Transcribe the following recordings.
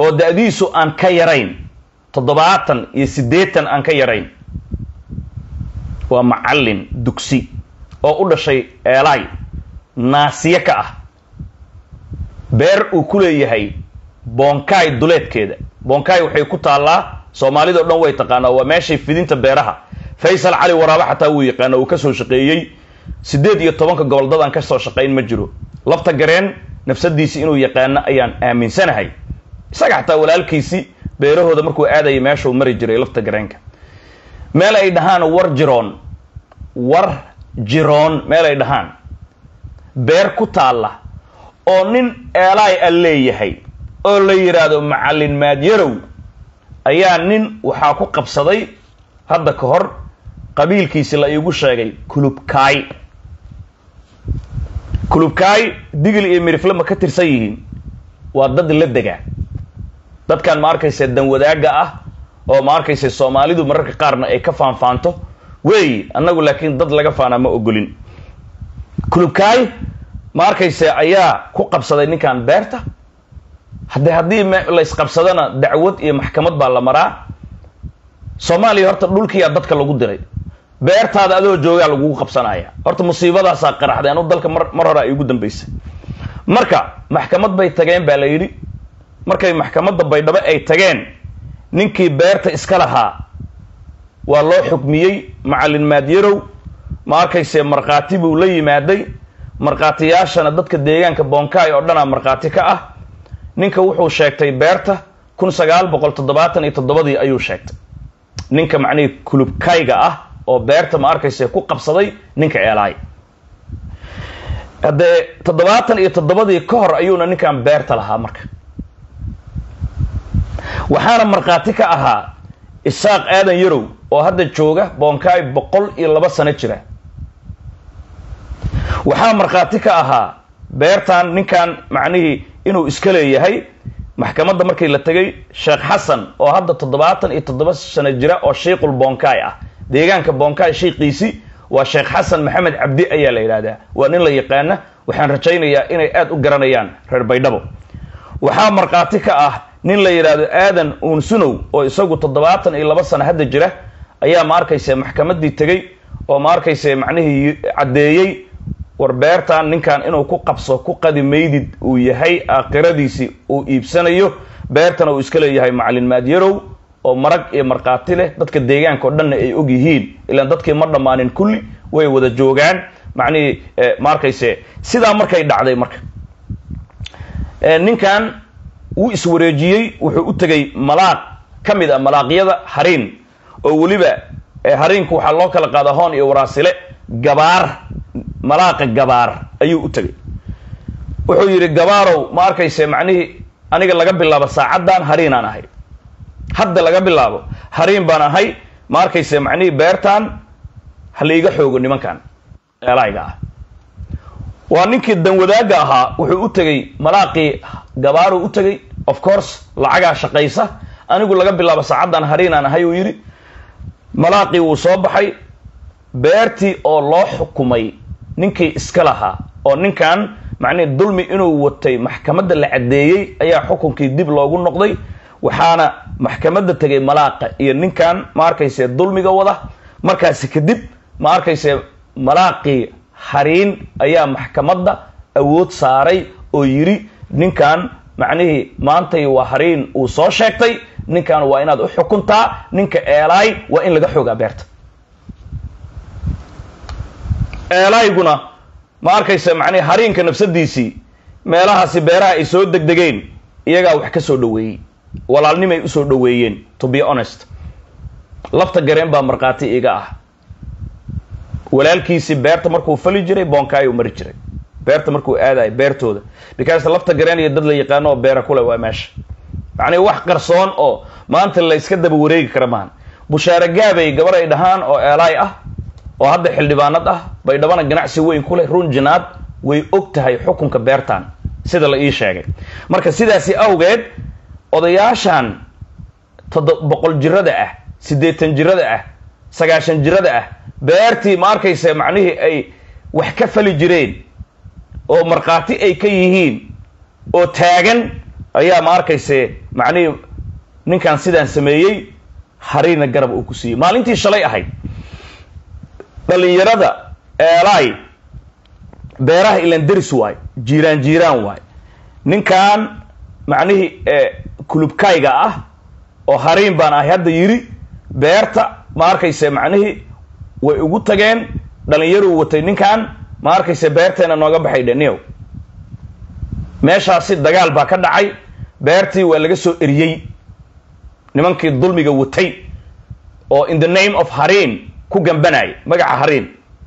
oo da-diisu aan ka yarayn toddobaatan iyo siddeetan aan ka yarayn waa macallin dugsi oo u dhashay eelaay naasiye ka ah beer uu ku leeyahay boonkaay duleedkeeda boonkaay waxay ku taallaa soomaalida o dhan way taqaanaa waa meeshay fidinta beeraha faysal cali waraaba xataa wuu yaqaana uu kasoo shaqeeyey siddeed iyo tobanka gobol dadaan kasoo shaqayn ma jiro lafta gareen nafsadiisi inuu yaqaano ayaan aaminsanahay isaga xataa walaalkiisi beerahooda markuu aadayay meeshuu mari jiray lafta gareenka meel ay dhahaan war jiroon war jiroon meel ay dhahaan beer ku taalla oo nin eelaay a leeyahay oo la yidhaahdo macallin maadyarow ayaa nin waxaa ku qabsaday hadda ka hor qabiilkiisi la iigu sheegay kulubkaay kulubkaay digil iyo mirifle ma ka tirsan yihiin waa dad la dega dadkan ma arkaysa dan wadaaga ah oo ma arkaysa soomaalidu mararka qaarna ay ka faanfaanto weeyi annagu laakiin dad laga faanaa ma ogolin kulubkaay ma arkaysa ayaa ku qabsaday ninkan beerta hadde haddii laysqabsadana dacwad iyo maxkamad baa la maraa soomaaliya horta dhulkiyaa dadka lagu diray beertaada adoo joogaa lagugu qabsanaya horta musiibadaasaa qaraxday anu dalka mar mar hore ay ugu dambaysay marka maxkamad bay tageen baa la yidhi markay maxkamadda baydhabo ay tageen ninkii beerta iska lahaa waa loo xukmiyey macallin maadyarow ma arkayse markhaati buu la yimaaday markhaatiyaashana dadka deegaanka boonkaay oo dhanaa markhaati ka ah ninka wuxuu sheegtay beerta kun sagaal boqol toddobaatan iyo toddobadii ayuu sheegtay ninka macnihii kulubkayga ah oo beerta ma arkayse ku qabsaday ninka eelaay haddee toddobaatan iyo toddobadii ka hor ayuuna ninkan beerta lahaa marka waxaana markhaati ka ahaa isaaq aadan yarow oo hadda jooga boonkaay boqol iyo laba sano jira waxaa markhaati ka ahaa beertan ninkan macnihii inuu iska leeyahay maxkamadda markii la tegay sheekh xasan oo hadda toddobaatan iyo toddoba sano jira oo shiiqul boonkaay ah deegaanka boonkaay shiiqiisi waa sheekh xasan maxamed cabdi ayaa la yidhahdaa waa nin la yaqaana waxaan rajaynayaa inay aada u garanayaan reer baydhabo waxaa markhaati ka ah nin la yidhaahdo aadan uunsunow oo isagu toddobaatan iyo laba sano hadda jira ayaa ma arkayse maxkamaddii tegey oo ma arkayse macnihii caddeeyey war beertan ninkan inuu ku qabso ku qadi maydid uu yahay aakhiradiisi uu iibsanayo beertana uu iska leeyahay macallin maadyarow oo marag iyo markhaati leh dadka deegaanka oo dhanna ay og yihiin ilaan dadkii ma dhammaanin kulli way wada joogaan macnihii ma arkayse sidaa markay dhacday marka ninkan wuu iswareejiyey wuxuu u tegay malaaq ka mid a malaaqyada hariin oo weliba hariinku waxaa loo kala qaadaa hoon iyo waraasile gabaar malaaqa gabaar ayuu u tegay wuxuu yidhi gabaarow ma arkayse macnihii aniga laga bilaabo saacaddan hariinaan ahay hadda laga bilaabo hariin baan ahay ma arkayse macnihii beertan ha laiga xoogo nimankan eelayga ah waa ninkii danwadaaga ahaa wuxuu u tegey malaaqii gabaaruu u tegey of course lacagaa shaqaysa anigu laga bilaabo saacaddan hariinaan ahay uu yidhi malaaqii wuu soo baxay beertii oo loo xukumay ninkii iska lahaa oo ninkan macnihi dulmi inuu watay maxkamadda la caddeeyey ayaa xukunkii dib loogu noqday waxaana maxkamadda tegay malaaqa iyo ninkan ma arkayse dulmiga wada markaasi kadib ma arkayse malaaqii hariin ayaa maxkamadda awood saaray oo yidhi ninkan macnihii maantay waa hariin uu soo sheegtay ninkan waa inaad u xukuntaa ninka eelaay waa in laga xoogaa beerta eelayguna ma arkaysa macnihi hariinka nafsadiisii meelahaasi beeraha ay soo degdegeen iyagaa wax ka soo dhoweeyey walaalnimay usoo dhoweeyeen to be honest lafta gareen baa markhaati iga ah walaalkiisii beerta markuu fali jiray boonkaayuu mari jiray beerta markuu aadayo beertooda because lafta gareen iyo dad la yaqaano oo beera kule waa meesha macnihi wax qarsoon oo maanta la yska daba wareegi kara maahan bushaare gaabay gabar ay dhahaan oo eelaay ah oo hadda xildhibaanad ah baydhabana ganacsi weyn ku leh run jinaad way og tahay xukunka beertan sida la ii sheegay marka sidaasi awgeed odayaashan todo boqol jirada ah siddeetan jirada ah sagaashan jirada ah beertii ma arkaysa macnihii ay wax ka fali jireen oo markhaati ay ka yihiin oo taagan ayaa ma arkayse macnihii ninkan sidaan sameeyey hariina garab uu ku siiyey maalintii shalay ahayd dhalinyarada eelaay beeraha ilan deris waay jiiraan jiiraan waay ninkan macnihii kulubkayga ah oo hariin baan ahay hadda yidhi beerta ma arkayse macnihii way ugu tageen dhalinyaruu watay ninkan ma arkayse beerteena nooga baxay dheniyow meeshaasi dagaal baa ka dhacay beertii waa laga soo eriyey nimankii dulmiga watay oo in the name of hariin ku gambanaya magaca hariin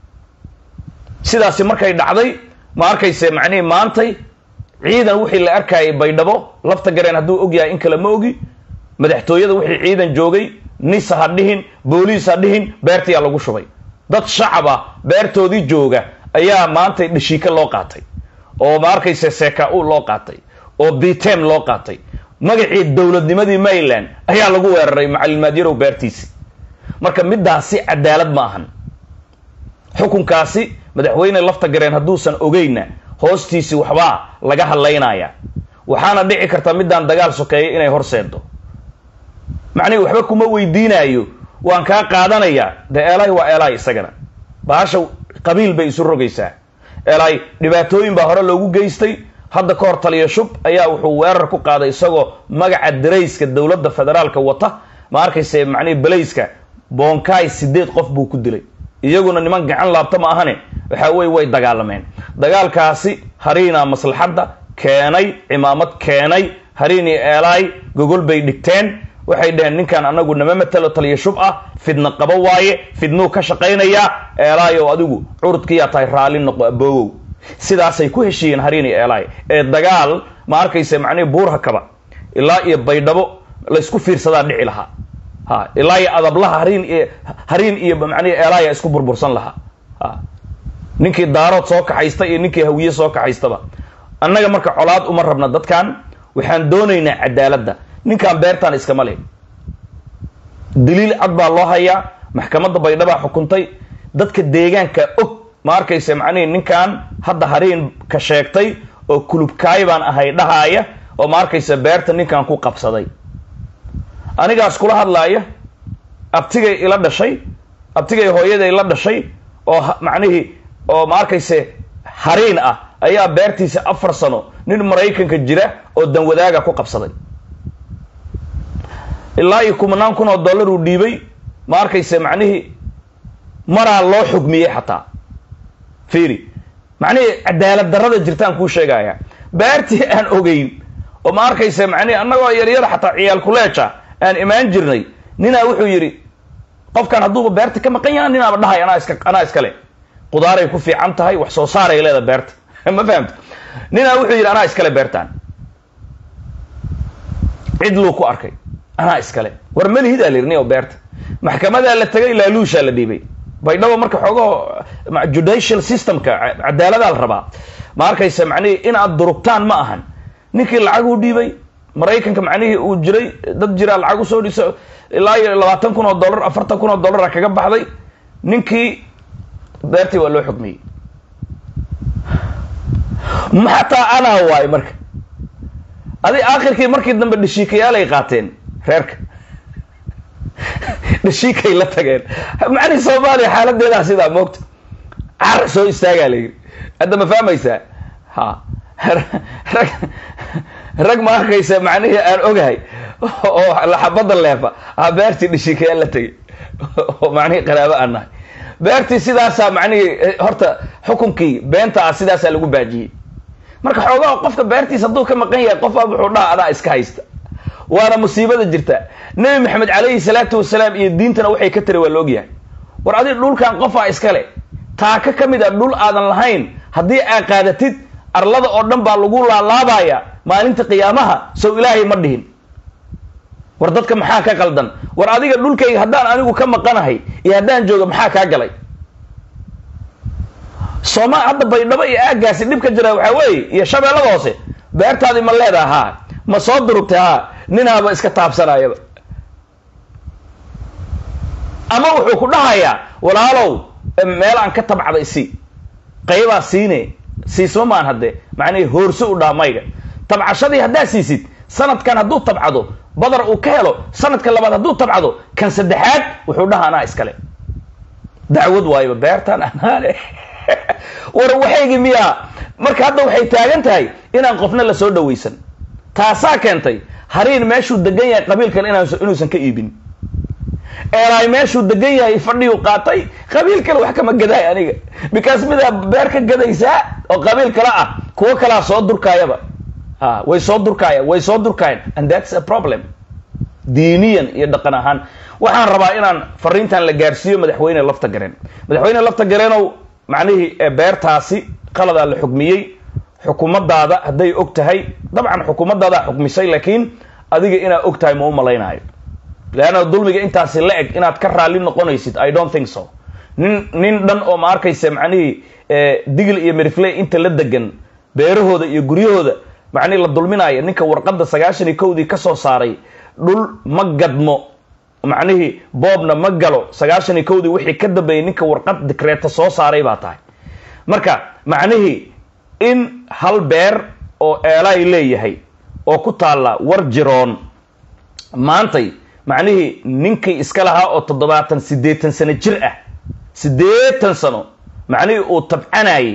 sidaasi markay dhacday ma arkayse macnihii maantay ciidan wixii la arkayay baydhabo lafta gareen hadduu og yahay in kale ma ogi madaxtooyada wixii ciidan joogay nisa ha dhihin booliis ha dhihin beertiyaa lagu shubay dad shacab ah beertoodii jooga ayaa maantay dhashiika loo qaatay oo ma arkayse seka-u loo qaatay oo bitem loo qaatay magacii dowladnimadii maryland ayaa lagu weeraray macalimaadyarow beertiisi marka midaasi cadaalad ma ahan xukunkaasi madaxweyne lafta gareen hadduusan ogeyna hoostiisi waxbaa laga hadlaynaya waxaana dhici karta midaan dagaal sokeeya inay horseedo macnihi waxba kuma weydiinaayo waan kaa qaadanayaa dee eelaay waa eelaay isagana bahasha qabiil bay isu rogaysaa eelaay dhibaatooyin baa hore loogu geystay hadda ka hor taliya shub ayaa wuxuu weerar ku qaaday isagoo magaca darayska dowladda federaalka wata ma arkayse macnihi balayska boonkaay sideed qof buu ku dilay iyaguna niman gacan laabta ma ahane waxa weye way dagaalameen dagaalkaasi hariina maslaxadda keenay cimaamad keenay hariin iyo eelaay gogol bay dhigteen waxay dhaheen ninkan anagu nama matalo taliya shub ah fidna qabo waaye fidnuu ka shaqaynayaa eelaay oo adigu curudkiyaa tahay raalli noqo aboogow sidaasay ku heshiiyeen hariin iyo eelaay ee dagaal ma arkayse macnihi buurha kaba ilaa iyo baydhabo laysku fiirsadaa dhici lahaa ha ilaa iyo adablaha hariin iyo hariin iyo macnihi eelaaya isku burbursan lahaa ha ninkii daarood soo kaxaysta iyo ninkii hawiye soo kaxaystaba annaga marka colaad uma rabna dadkan waxaan doonaynaa cadaaladda ninkan beertaan iskama leh daliil cad baa loo hayaa maxkamadda baydhabaa xukuntay dadka deegaanka og ma arkayse macnihi ninkan hadda hariin ka sheegtay oo kulubkaay baan ahay dhahaaya oo ma arkayse beerta ninkan ku qabsaday anigaas kula hadlaaya abtigay ila dhashay abtigay hooyaday la dhashay oo macnihii oo ma arkayse hariin ah ayaa beertiisa afar sano nin maraykanka jira oo danwadaaga ku qabsaday ilaa iyo kumanaan kun oo dollar uu dhiibay ma arkayse macnihii maraa loo xugmiyey xataa fiiri macnihii cadaalad darrada jirtaan kuu sheegaya beertii aan ogeyn oo ma arkayse macnihi annagoo yaryar xataa ciyaal kuleeja aan imaan jirnay ninaa wuxuu yidhi qofkan hadduuba beerta ka maqan yaha ninaaba dhahay anaa iska anaa iskale qudaaray ku fiican tahay wax soo saaray leeda beerta ma fahamta ninaa wuxuu yidhi anaa iskale beertaan cid luu ku arkay anaa iskale war melihidaa la yidhi nin oo beerta maxkamadaa la tegay laaluushaa la dhiibay baydhabo marka xoogaho judicial systemka cadaaladaa la rabaa ma arkaysa macnihii inaad durugtaan ma ahan ninkii lacag uu dhiibay maraykanka macnihii uu jiray dad jiraa lacag usoo dhiso ilaa iyo labaatan kun oo dollar afartan kun oo dollara kaga baxday ninkii beertii waa loo xukmiyey xataa anaa waayo marka adi aakhirkii markii dambe dhashiikayaalay qaateen reerka dhashiikay la tageen macnihi soomaaliya xaaladeedaa sidaa moogta car soo istaagaa la yidhi hadda ma fahmaysaa ha rag rag ma arkaysa macnihii aan ogahay oo laxabada leefa a beertii dhashiikayaal la tegay oo macnihii qaraabo aan nahay beertii sidaasaa macnihii horta xukunkii beenta ah sidaasaa lagu baajiyey marka xoogaha qofka beertiisa hadduu ka maqan yahay qof a wuxuu dhaha adaa iska haysta waana musiibada jirta nebi maxamed calayhi salaatu wasalaam iyo diintana waxay ka tiri waa la ogyahay war adi dhulkan qofaa iskale taaka ka mid a dhul aadan lahayn haddii aa qaadatid arlada oo dhan baa lagu laalaabaya maalinta qiyaamaha sow ilaahay ma dhihin war dadka maxaa ka qaldan war adiga dhulkayga haddaan anigu ka maqanahay iyo haddaan jooga maxaa kaa galay sooma hadda baydhabo iyo aagaasi dhib ka jira waxaa weeye iyo shabeellada hoose beertaadii ma leedaha haa ma soo durugtay haa ninaaba iska taabsanayaba ama wuxuu ku dhahayaa walaalow meel aan ka tabcda isi qaybaa siine siisma maan haddee macnihii hoorso u dhaha mayga tabcashadii haddaa siisid sanadkan hadduu tabcado badar uu ka helo sanadka labaad hadduu tabcado kan saddexaad wuxuu dhaha anaa iskale dacwad waayba beertan anaale war waxaygii miyaa marka hadda waxay taagan tahay inaan qofna lasoo dhawaysan taasaa keentay hariin meeshuu degan yahay qabiil kale inuusan ka iibin eelaay meeshuu degan yahay fadhiyuu qaatay qabiil kale wax kama gadaay aniga because midaa beer ka gadaysaa oo qabiil kale ah kuwo kalaa soo durkaayaba a way soo durkaaya way soo durkaayan and that's a problem diiniyan iyo dhaqan ahaan waxaan rabaa inaan fariintan la gaarsiiyo madaxweyne lafta gareen madaxweyne lafta gareenow macnihii beertaasi qaladaa la xukmiyey xukuumadaada hadday og tahay dabcan xukuumadaadaa xukmisay laakiin adiga inaad og tahay ma u malaynaayo leanna dulmiga intaasi la eg inaad ka raalli noqonaysid i don't think so nin nin dhan oo ma arkaysa macnihii digl iyo merifley inta la degan beerahooda iyo guryahooda macnihi la dulminaayo ninka warqadda sagaashan iyo kowdii kasoo saaray dhul ma gadmo macnihii boobna ma galo sagaashan iyo kowdii wixii ka dambeeyay ninka warqad dikreeta soo saaray baa tahay marka macnihii in hal beer oo eelaay leeyahay oo ku taalla war jiroon maantay macnihii ninkii iska lahaa oo toddobaatan siddeetan sano jir ah siddeetan sano macnihii uu tabcanayay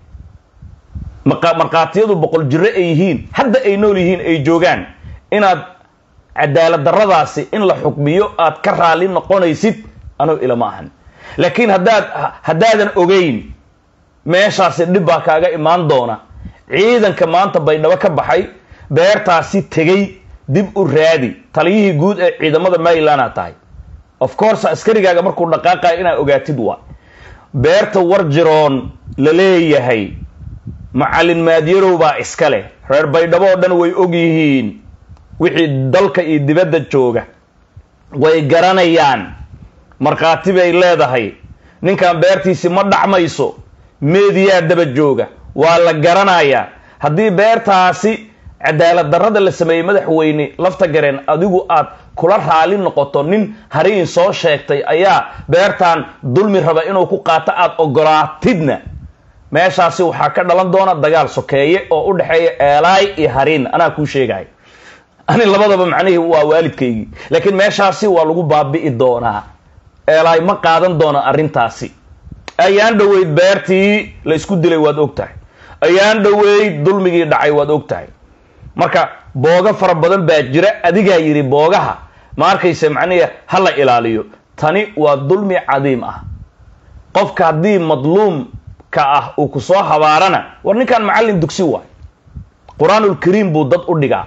markhaatiyadu boqol jiro ay yihiin hadda ay nool yihiin ay joogaan inaad cadaalad darradaasi in la xukmiyo aad ka raalli noqonaysid anugu ilama ahan laakiin haddaad haddaadan ogeyn meeshaasi dhib baa kaaga imaan doona ciidanka maanta baydhabo ka baxay beertaasi tegey dib u raadi taliyihii guud ee ciidamada marylandaa tahay of course askarigaaga markuu dhaqaaqayo inaad ogaatid waa beerta war jiroon la leeyahay macallin maadyarow baa iska leh reer baydhabo oo dhan way og yihiin wixii dalka iyo dibadda jooga way garanayaan markhaati bay leedahay ninkan beertiisi ma dhacmayso meediyaa daba jooga waa la garanayaa haddii beertaasi cadaalad darrada la sameeyey madaxweyne lafta gareen adigu aad kula raali noqoto nin hariin soo sheegtay ayaa beertan dulmi raba inuu ku qaato aada ogolaatidna meeshaasi waxaa ka dhalan doona dagaal sokeeye oo u dhexeeya eelaay iyo hariin anaa kuu sheegaya ani labadaba macnihii waa waalidkaygii laakiin meeshaasi waa lagu baabi'i doonaa eelaay ma qaadan doona arrintaasi ayaan dhoweyd beertii la isku dilay waad og tahay ayaan dhoweyd dulmigii dhacay waad og tahay marka booga fara badan baa jira adigaa yidhi boogaha ma arkaysa macnihi ha la ilaaliyo tani waa dulmi cadiim ah qofka haddii madluumka ah uu ku soo habaarana war ninkan macallin dugsi waay qur-aanulkariim buu dad u dhigaa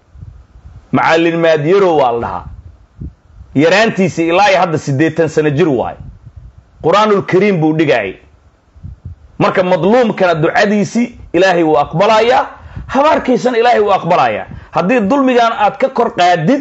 macallin maadyarow waa la dhahaa yaraantiisi ilaa iyo hadda siddeetan sano jir waay qur-aanulkariim buu dhigaayay marka madluumkana ducadiisii ilaahay wuu aqbalayaa habaarkiisana ilaahay wuu aqbalayaa haddii dulmigan aad ka kor qaadid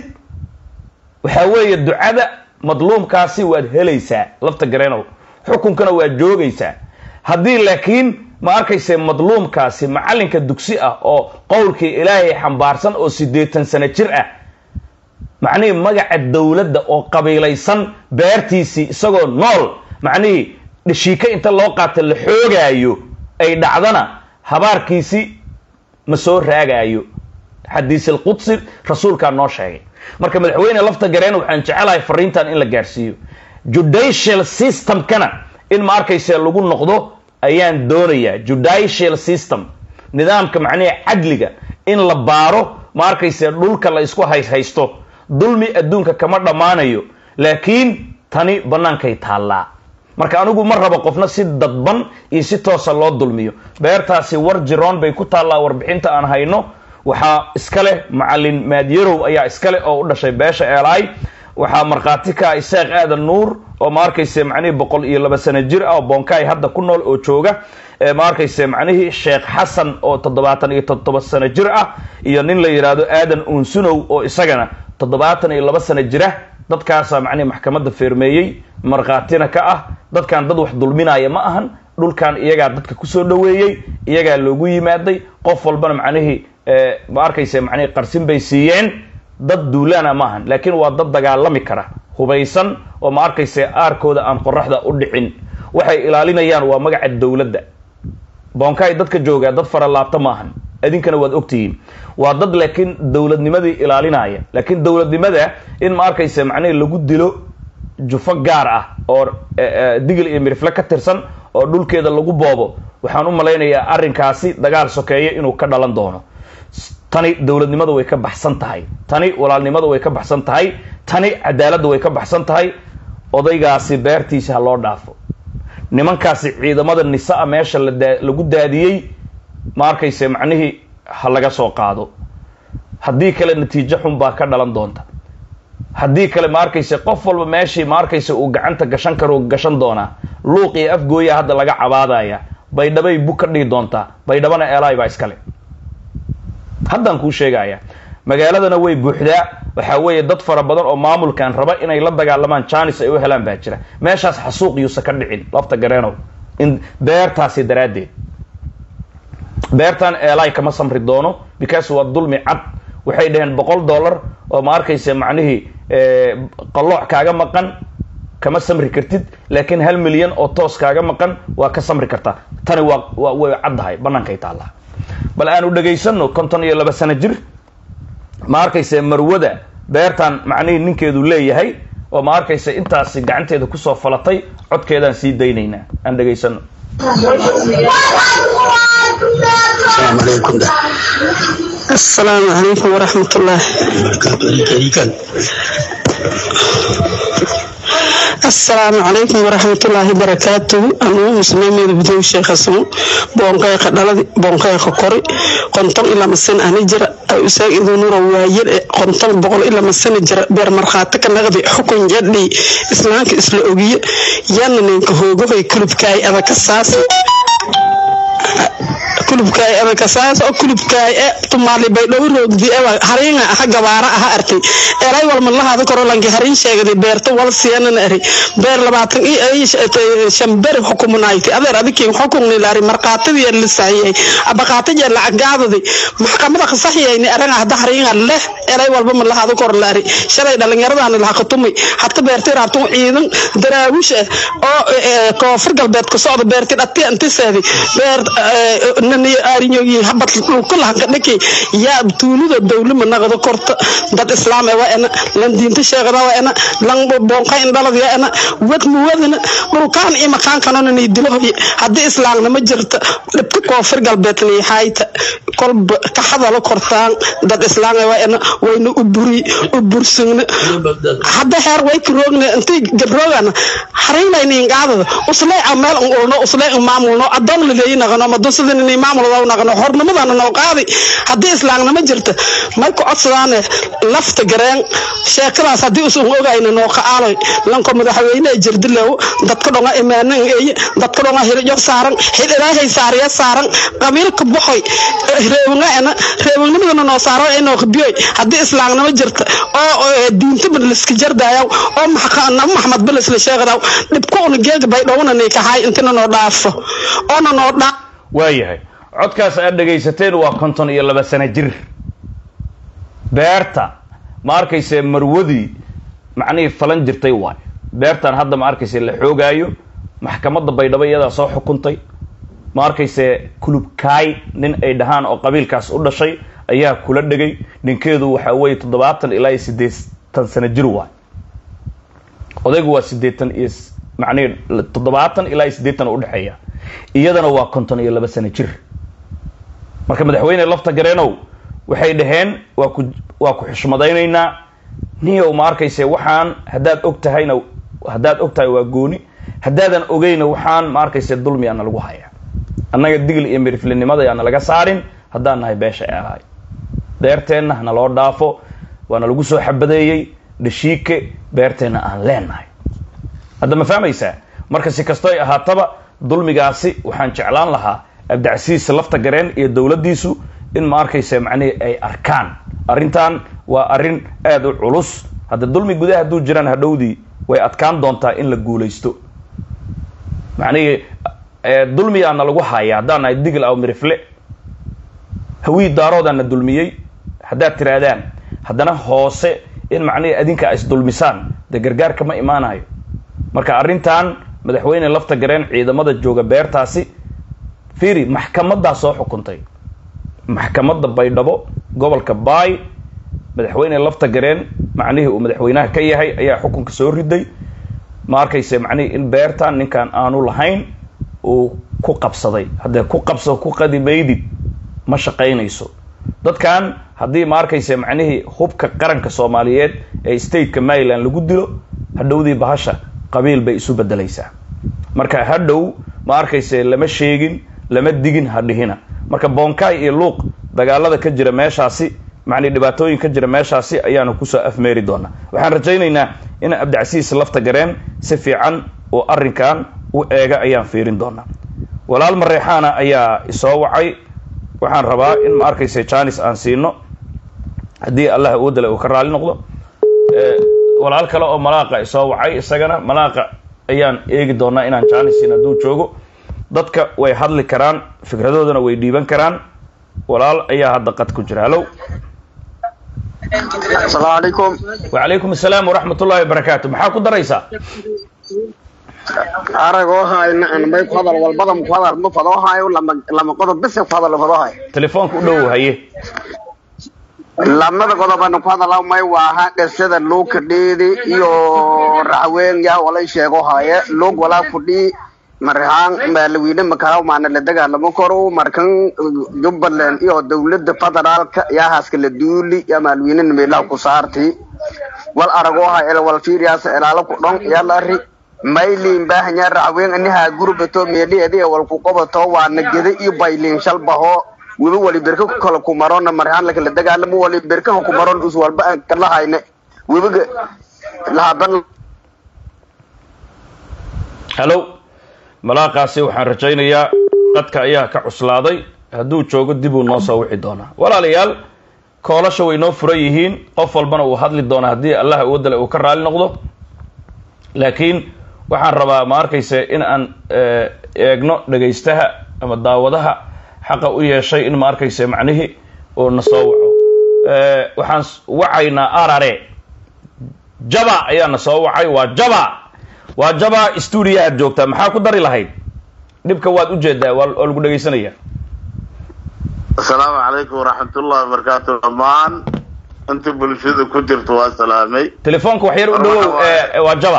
waxaa weeye ducada madluumkaasi waad helaysaa lafta gareenow xukunkana waad joogaysaa haddii laakiin ma arkayse madluumkaasi macallinka dugsi ah oo qowlkii ilaahay xambaarsan oo siddeetan sano jir ah macnihii magaca dowladda oo qabiilaysan beertiisii isagoo nool macnihii dhashiika inta loo qaata la xoogaayo ay dhacdana habaarkiisi ma soo raagaayo xadiis alqudsi rasuulkaa noo sheegay marka madaxweyne lafta gareen waxaan jecelahay fariintan in la gaarsiiyo judicial systemkana in ma arkayse lagu noqdo ayaan doonayaa judicial system nidaamka macnihi cadliga in la baaro ma arkayse dhulka la isku hayshaysto dulmi adduunka kama dhammaanayo laakiin tani bannaankay taallaa marka anigu ma rabo qofna si dadban iyo si toosa loo dulmiyo beertaasi war jiroon bay ku taallaa warbixinta aan hayno waxaa iska leh macallin maadyarow ayaa iska leh oo u dhashay beesha eelaay waxaa markhaati ka ah isaaq aadan nuur oo ma arkayse macnihii boqol iyo laba sano jir ah oo bonkaay hadda ku nool oo jooga ma arkayse macnihii sheekh xasan oo toddobaatan iyo toddoba sano jir ah iyo nin la yidhaahdo aadan unsunow oo isagana toddobaatan iyo laba sano jira dadkaasaa macnihi maxkamadda feermeeyey markhaatina ka ah dadkan dad wax dulminaya ma ahan dhulkan iyagaa dadka kusoo dhoweeyey iyagaa loogu yimaaday qof walbana macnihii ma arkayse macnihii qarsin bay siiyeen dad duulaana ma ahan laakiin waa dad dagaalami kara hubaysan oo ma arkayse aarkooda aan qoraxda u dhicin waxay ilaalinayaan waa magaca dowladda boonkaay dadka joogaa dad fara laabta ma ahan idinkana waad ogtihiin waa dad laakiin dowladnimadii ilaalinaya laakiin dowladnimada in ma arkaysa macnihi lagu dilo jufo gaar ah oo digil iyo mirifle ka tirsan oo dhulkeeda lagu boobo waxaan u malaynayaa arrinkaasi dagaal sokeeye inuu ka dhalan doono tani dowladnimada way ka baxsan tahay tani walaalnimada way ka baxsan tahay tani cadaaladda way ka baxsan tahay odaygaasi beertiisa ha loo dhaafo nimankaasi ciidamada nisa-a meesha ladaa lagu daadiyey ma arkayse macnihii ha laga soo qaado haddii kale natiijo xun baa ka dhalan doonta haddii kale ma arkayse qof walba meeshii ma arkayse uu gacanta gashan karo gashan doonaa luuq iyo afgooya hadda laga cabaadaya baydhabay bug ka dhihi doontaa baydhabana eelaay baa iskale haddaan kuu sheegaya magaaladana way buuxdaa waxaa weeye dad fara badan oo maamulkan raba inay la dagaalamaan janis ay u helaan baa jira meeshaas xasuuq yuusa ka dhicin lafta gareenow in beertaasi daraaddeed beertan eelaay kama samri doono because waa dulmi cad waxay dhaheen boqol dollar oo ma arkaysa macnihii qallooc kaaga maqan kama samri kartid laakiin hal milyan oo toos kaaga maqan waa ka samri kartaa tani waa waa way caddahay bannaankay taallaa bal aanu dhegaysano konton iyo laba sano jir ma arkayse marwada beertan macnihii ninkeedu leeyahay oo ma arkayse intaasi gacanteeda kusoo falatay codkeedaan sii daynaynaa aan dhegaysano السلام عليكم ورحمة الله السلام عليكم ورحمة الله وبركاته أنا مسلمين بدو شيخ اسمه بونقيق دلدي بونقيق كوري قنطل إلى مسن أنا جرى أساق إذا نور واير قنطل بقول إلى مسن جرى بير مرخاتك نغدي حكم جدي إسلامك إسلامي يانا نينك هوغو في كلب كاي أذا كساسي kulubkaay adanka saas oo kulubkaay e tumaali bay dhow roogdi ewa hariinga aha gabaara aha arkay eray wal madlahaada korolanki hariin sheegday beerta wal siyanan eri beer labaatan shamber xukumunaayti adeer adikin xukumni laari markaatadii lisahiyay abaqaatajeer lacagaadadi maxkamada qasaxiyayni aranga hada hariinga leh eray walba madlahaada kor laari shalay dhalinyaradana laha qatumay hata beerti raabtun ciidan daraawish ah oo koonfur galbeed ka socda beerti dhati antiseedi beer arinyogi habad dhulkulahanka dhaki yaa tuulida dowlima naqdo korta dad islaam ewa ena lan diinta sheegada wa ena lan bonqa indhalad ya ena wad muwadana dhulkaan iyo makaankanona nii dilahoy haddii islaamnima jirta dhibka koonfur galbeed niixayta kolba ka hadalo kortaan dad islaam ewa ena wayna u buri u bursugna hadda heer way karoogna intii gabroogana hariinayniingaadada uslay meel un ulno uslay un maamulno adoon laleeyi naqano madusada maamulada naqano hornimadana noo qaadi haddii islaamnimo jirta may ku codsadaane lafta gareen sheekadaas haddii usun ogayna noo ka-aaloy lanko madaxweyne jirdilow dadka dhonga imaanan eye dadka dhonga hirjo saaran hid ilaahay saariya saaran qabiilka boxoy reewanga ena reewangnimadana noo saaro inoo qabiyoy haddii islaamnimo jirta oo diinta liska jardaayaw oo nabo maxamed bilis la sheegadaw dhibkuuna geega bay dhowna nikahay intina noo dhaafo oona noo dhaaf waayahay codkaas aad dhegaysateen waa konton iyo laba sano jir beerta ma arkayse marwadii macnihii falan jirtay waay beertan hadda ma arkayse la xoogaayo maxkamadda baydhabo iyadaa soo xukuntay ma arkayse kulubkaay nin ay dhahaan oo qabiilkaas u dhashay ayaa kula dhegay ninkeedu waxaa weeye toddobaatan ilaa iyo siddeetan sano jir waay odaygu waa siddeetan iyo macnihi toddobaatan ilaa iyo siddeetan udhexeeya iyadana waa konton iyo laba sano jir marka madaxweyne lafta gareenow waxay dhaheen waa ku waa ku xushmadaynaynaa niyow ma arkayse waxaan haddaad og tahayna haddaad og tahay waa gooni haddaadan ogeyna waxaan ma arkayse dulmi ana lagu hayaa annaga digl iyo miriflinimada yaana laga saarin haddaan nahay beesha eelahay beerteenna hana loo dhaafo waana lagu soo xabadeeyey dhashiike beerteenna aan leenahay hadda ma fahmaysaa marka si kastoy ahaataba dulmigaasi waxaan jeclaan lahaa abdicasiis lafta gareen iyo dowladdiisu in ma arkaysa macnihii ay arkaan arrintan waa arrin aada u culus hadda dulmi gudaha hadduu jiraan hadhowdii way adkaan doontaa in la guulaysto macnihii dulmigaana lagu haya haddaan nahay digl aw mirifle hawii daaroodaana dulmiyey haddaad tirahdaan haddana hoose in macnihii adinka a isdulmisaan dee gargaarka ma imaanayo marka arrintan madaxweyne lafta gareen ciidamada jooga beertaasi fiiri maxkamadaa soo xukuntay maxkamadda baydhabo gobolka baay madaxweyne lafta gareen macnihii uu madaxweynaha ka yahay ayaa xukunka soo riday ma arkayse macnihii in beertan ninkan aanu lahayn uu ku qabsaday haddee ku qabso ku qadimaydid ma shaqaynayso dadkan haddii ma arkayse macnihii hubka qaranka soomaaliyeed ee stateka maryland lagu dilo hadhowdii bahasha qabiil bay isu bedelaysaa marka hadhow ma arkayse lama sheegin lama digin hadhihina marka bonkai iyo luuq dagaalada ka jira meeshaasi macnii dhibaatooyin ka jira meeshaasi ayaanu kusoo afmeeri doonaa waxaan rajaynaynaa in cabdicasiis lafta gareen si fiican oo arrinkan u eega ayaan fiirin doonaa walaal mareexaana ayaa isoo wacay waxaan rabaa in ma arkayse janis aan siino haddii allah awoodale uu ka raali noqdo walaal kale oo malaaqa isoo wacay isagana malaaqa ayaan eegi doonaa inaan janis siin hadduu joogo dadka way hadli karaan fikradoodana way dhiiban karaan walaal ayaa hadda qad ku jira hallow asalaamu calaykum wacalaykum asalaam waraxmat ullahi wabarakaatu maxaa ku daraysaa aragoo hayna anbay ku hadal walbada ku hadal ma fadoo hayo lama lama qodob bes ku hadal fadoo hayo telefoonka u dhow haye lamada qodobana ku hadal may waa qisada luuka dheedi iyo raxween yaa walay sheego haye luug walaa fudhi marhaan maalaweyne makaraw maana la dagaalamo karo markan jubbaland iyo dowladda federaalka yaa haaska la duuli yaa maalweyne meelaha ku saarti wal aragoo ha el wal fiiriyaas ilaalo ku dhon yaa la ri maylin baahanya raxween aniha gurbato meeliyeedi wal ku qabato waana geda iyo baylin shalbaho weli wali berka kala ku marona marhaan lakala dagaalamo wali berka ku maron us walba aan kala hayne webiga lahaban hallow malaaqaasi waxaan rajaynayaa qadka ayaa ka cuslaaday hadduu joogo dib uu noo soo wixi doonaa walaalayaal koolasha way noo furan yihiin qof walbana uu hadli doona haddii allah awoodale uu ka raali noqdo laakiin waxaan rabaa ma arkayse in aan eegno dhegaystaha ama daawadaha xaqa u yeeshay in ma arkayse macnihii uu na soo waco waxaan wacaynaa arare jaba ayaa na soo wacay waa jaba waa jaba stuudiyahaad joogtaa maxaa ku dari lahayd dhibka waad ujeedaa waa lagu dhegaysanaya asalaamu calaykum waraxmatullahi wabarakaatu dhammaan inta bulshada ku jirto waa salaamay telefoonka wax yar u dhawow waa jaba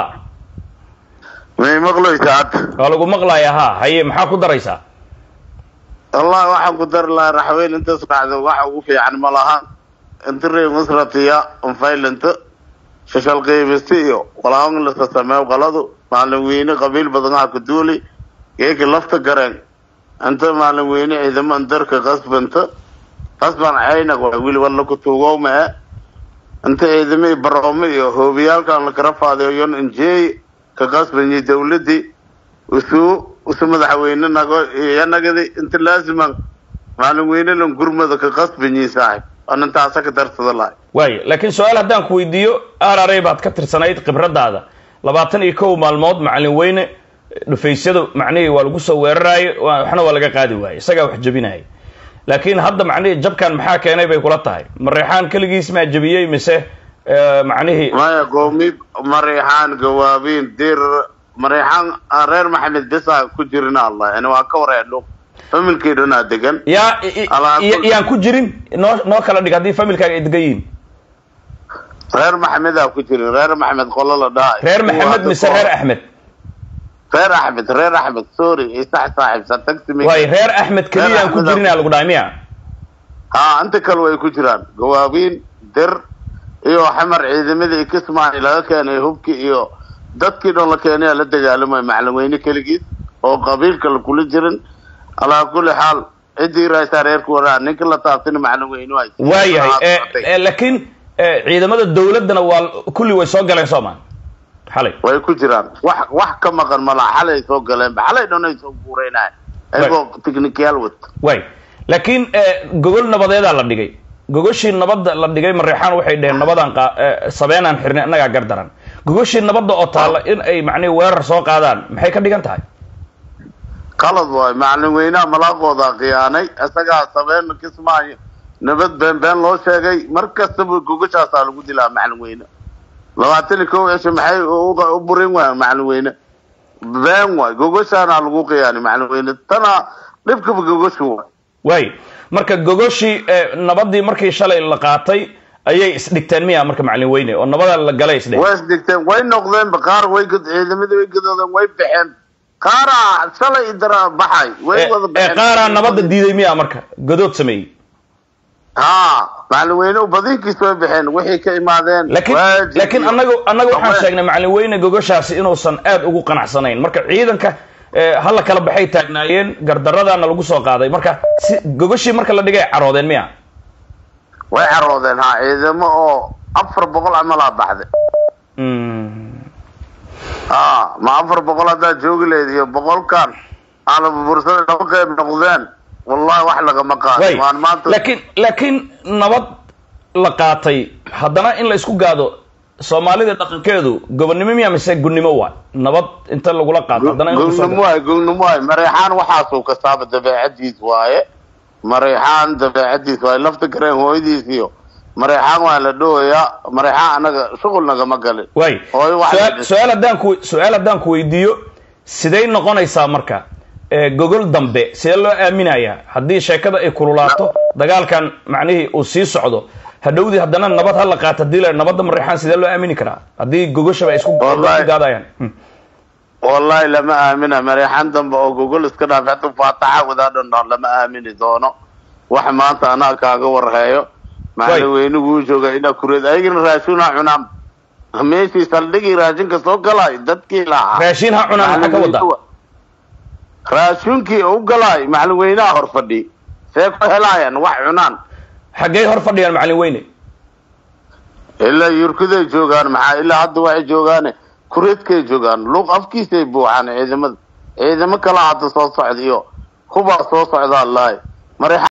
may maqlaysaa hadda waa lagu maqlaya ha haye maxaa ku daraysaa wallahi waxaan ku dari lahaa raxweyn intaas dhacdo waxa ugu fiican ma laha inta ree masratiya unfaylanta shashal qaybista iyo walahan lasa sameeyo qaladu maalin weyne qabiil badan ha ku duuli geeka lafta gareen inta maalin weyne ciidaman darka qasbanta qasban caynaq waa wili walla ku tuugowma e inta ciidamihii baroomo iyo hoobiyaalkan lakara faadayo yon injeey ka qasbanyi dawladii usuu usu madaxweyne nago yanagadi inta laasiman maalin weyne lan gurmada ka qasbanyi saaxib an intaasa ka darsada lahay waaya laakiin su-aal haddaan ku weydiiyo arare baad ka tirsanayd khibradaada labaatan iyo kow maalmood macalin weyne dhufaysyadu macnihii waa lagu soo weeraraayo waxna waa laga qaadi waaye isagaa wax jebinaya laakiin hadda macnihii jabkan maxaa keenay bay kula tahay mareexaan keligiis maa jebiyey mise macnihii maya goomi mareexaan gawaabiin dir mareexaan reer maxamed besa ku jirin allah yani waa ka wareedho familkii dhanaa degan yaa yaan ku jirin noo noo kala dhig haddii familkaaga ay degan yihiin reer maxamedaa ku jirin reer maxamed qolo la dhahay reer maxamed mise reer axmed reer axmed reer axmed sorry isax saaxibsa taxi waay reer axmed keliyaan ku jirinaa lagu dhahay miya ha inta kale way ku jiraan gawaabiin dir iyo xamar ciidamadii ikismaani laga keenay hubkii iyo dadkii dhan la keenaya la dagaalamay macalin weyne keligiis oo qabiilka la kula jirin alaa kulli xaal ciddii raaysaa reerka waraa ninka la taabtina macalin weyne waay waayahay laakiin ciidamada dawladdana waa kulli way soo galeen soomaa xalay way ku jiraan wax wax ka maqan malaa xalay soo galeenba xalay dhan ay soo guureynayan ayagoo technicaal wad way laakiin gogol nabadeedaa la dhigay gogoshii nabadda la dhigay mareexaan waxay dheheen nabadaan sabeenaan xirnay annagaa gardaran gogoshii nabadda oo taalla in ay macnihi weerar soo qaadaan maxay ka dhigan tahay qalad waay macalin weynaha malaaqoodaa khiyaanay isagaa sabeen kismaayo nabad been been loo sheegay mar kastaba gogashaasaa lagu dilaa macalin weyne labaatan iyo kow cisho maxay u burin waayaan macalin weyne been waay gogoshaana lagu khiyaanay macalin weyne tana dhibkaba gogosha waay waay marka gogoshii eh, nabadii markii shalay la qaatay ayay isdhigteen miya marka macalin weyne oo nabada la galay isdheh way isdhigteen way noqdeenba qaar way gud ciidamadii way gadoodeen way baxeen qaaraa shalay idara baxay way Eh, wada eh, baxeen qaaraa nabada diiday miya marka godood sameeyey ha macalin weyne badinkiis way baxeen wixii ka imaadeen laakiin waajib laakiin iyo- anagu annaga waxaan Haween. sheegnay macalin weyne gogoshaasi inuusan aad ugu qanacsanayn marka ciidanka eh, hala kala baxay taagnaayeen gardaradaana lagu soo qaaday marka si gogoshii marka la dhigay caroodeen miya way caroodeen ha ciidamo oo afar boqol camalaa baxday Mm. ha ma afar boqol haddaad joogi lahayd iyo boqolkan aana bursada laba qayb noqdeen wallahi wax lagama Way. qaadin waan maanta laakiin laakiin nabad la qaatay haddana in la isku gaado soomaalida dhaqankeedu gobonnimo miya mise gunnimo waa nabad inta lagula qaato haddana in lagu soo gognimo waay gognimo waay mareexaan waxaasuu kastaaba dabeecadiis waaye mareexaan dabeecadiis waaye lafta gareen hooyadiis iyo mareexaan waa la dhowayaa mareexaan anaga shuqul nagama galin waay Hooyo waxaa Su-aal- la- su-aal haddaan ku su-aal haddaan ku weydiiyo siday noqonaysaa marka ee, gogol dambe sidee loo aaminayaa haddii sheekada ay kululaato dagaalkan macnihii uu sii socdo hadhowdii haddana nabad ha la qaato hadii la nabadda mareexaan sidee loo aamini karaa haddii gogoshaba ay isku Wallahi. isku gaadayaan Hmm. wallahi lama aamina mareexaan dambe oo gogol iska dhaaf hadu faataxa wadaadhan dhah lama aamini doono wax maanta anaa kaaga warheeyo macalin weyniguu jooga inaa kureed ayagana raashinaa cunaan meeshii saldhigii raashinka soo galay dadkii lahaa raashin ha cunaan maxaa ka wada raashinkii u galaay macalin weynaha hor fadhi see ku helaayaan wax cunaan xaggey hor fadhiyaan macalin weyne ilaa yurkuday joogaan maxaa ilaa hadda waxay joogaan kureedkay joogaan luuq afkiisay buuxaan ciidamada ciidamo kala hadda soo socda iyo kubaa soo socdaa lahay mareexa